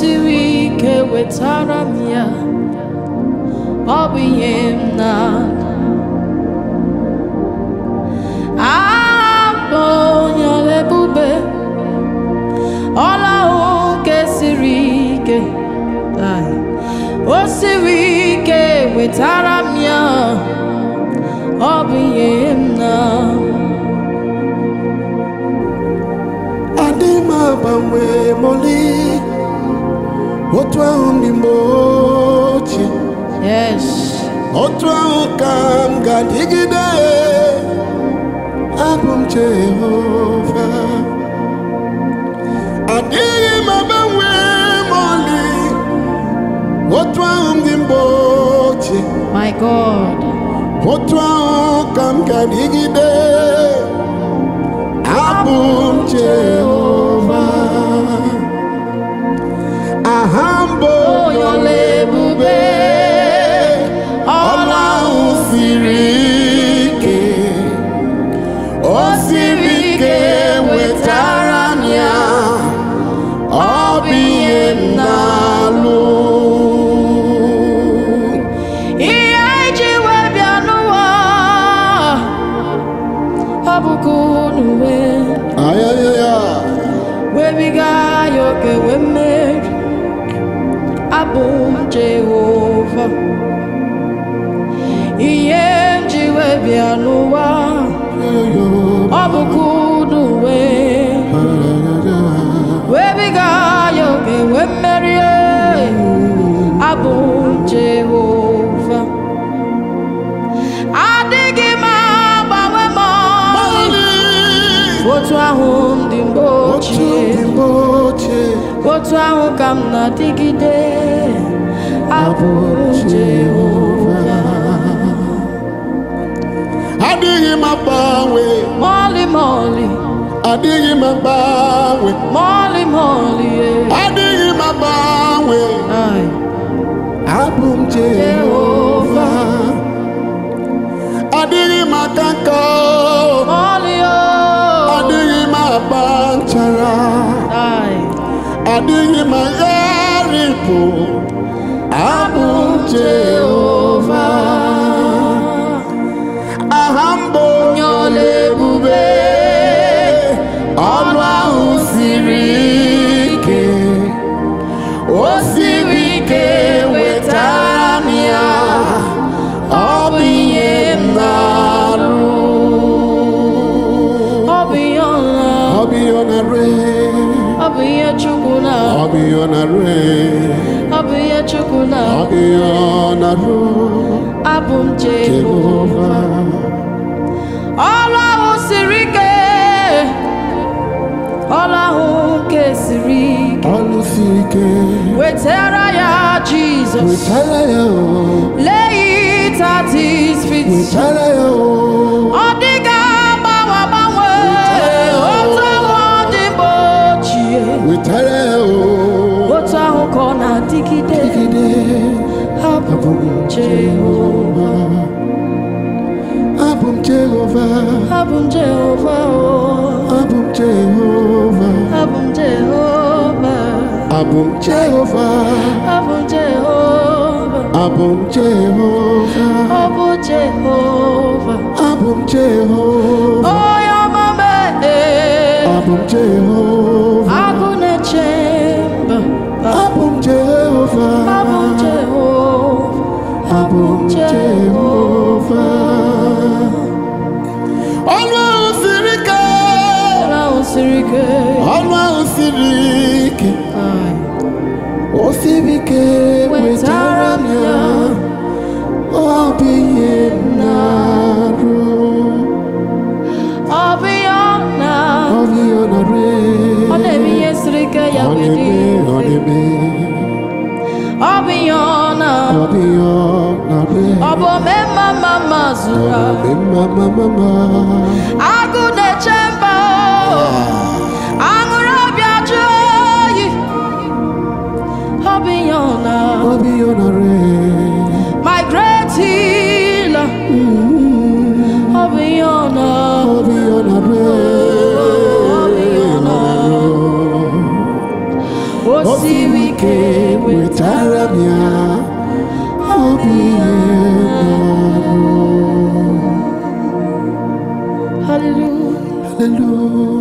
siri ike wetara m ya ọ bụ ihe m na abụ onye ọla ebube ọla ahụ nke siri ike Ai. o siri ike wetara m ya ọ bụ ihe m na adị m agbanwe moli otu ahụ ndị mgbe ochie yes otu ahụ ka m ga-adịgide abụ m Jehova adịghị m agbanwe moli otu ahụ ndị mgbe ochie my god otu ahụ ka m ga-adịgide abụ m Jehova aha mbụ onye ọla ebube ọla ahụ siri ike o siri ike wetara m ya ọ bụ ihe m na-alụ ihe anyị ji wee bịa n'ụwa ọ bụkwa unu wee ayayaya webiga ya oke wee mmeri abụ m Jehova ihe m ji wee bịa n'ụwa ọ bụkwa unu wee webiga ya oke wee mmeri abụ m Jehova adịghị m agbanwe m ọlị. otu ahụ m dị mgbe otu ochie ndị mgbe ochie otu ahụ ka m na-adịgide abụ m Jehova adịghị m agbanwe mọlị mọlị adịghị m agbanwe mọlị mọlị eh. adịghị m agbanwe Ai, abụ m Jehova adịghị m aka nka mọlị o adịghị m agba nchara Ai, adịghị m agharịpụ abụ m Jehova aha mbụ onye ọla ebube ọlụ ahụ siri ike o siri ike wetara m ya ọ bụ ihe m na-alụ ọ bụ ihe ọla ọ bụ ihe ọ na-arụ ọ bụ ihe Chukwu na ọ bụ ihe ọ na-arụ ọ bụ ihe Chukwu na ọ bụ ihe ọ na-arụ abụ m Jehova Jehova ọlụ ahụ siri ike ọlụ ahụ nke siri ike ọlụ siri ike wetara ya Jizọs wetara ya o lay it at his feet wetara ya o ọ dịghị agbanwe agbanwe otu ahụ ọ dị mgbe ochie wetara ya o otu ahụ ka ọ na-adịgide Dịgide abụ m Jehova abụ m Jehova abụ m Jehova o abụ m Jehova abụ m Jehova abụ m Jehova abụ m Jehova abụ m Jehova ọ bụ Jehova abụ m Jehova onye ọma mee abụ m Jehova agụ na-eche mba abụ m Jehova abụ m Jehova abụ m Jehova ọlụ ahụ siri ike ọrụ ahụ siri ike ọlụ ahụ siri ike Ai. o siri ike wetara m ya ọ bụ ihe m na-arụ ọ bụ ihe ọ na ọ bụ ihe ọ na-arụ ọ na-eme ihe siri ike ya ọ wee dị na-eme ọ mfe na-eme ọ bụ ihe ọ na ọ bụ ihe ọ na-arụ ọ bụ omemma mma mma zuru ọ ahụ. bụ mma mma mma mma agụ na-eche mba aṅụrụ ọbịa jụọ oyi ọ bụ ihe ọ na ọ bụ ihe ọ na-arụ my great healer ọ bụ ihe ọ na ọ bụ ihe ọ na-arụ ọ bụ ihe ọ na o siri ike wetara m ya obi Hallelujah. haleluya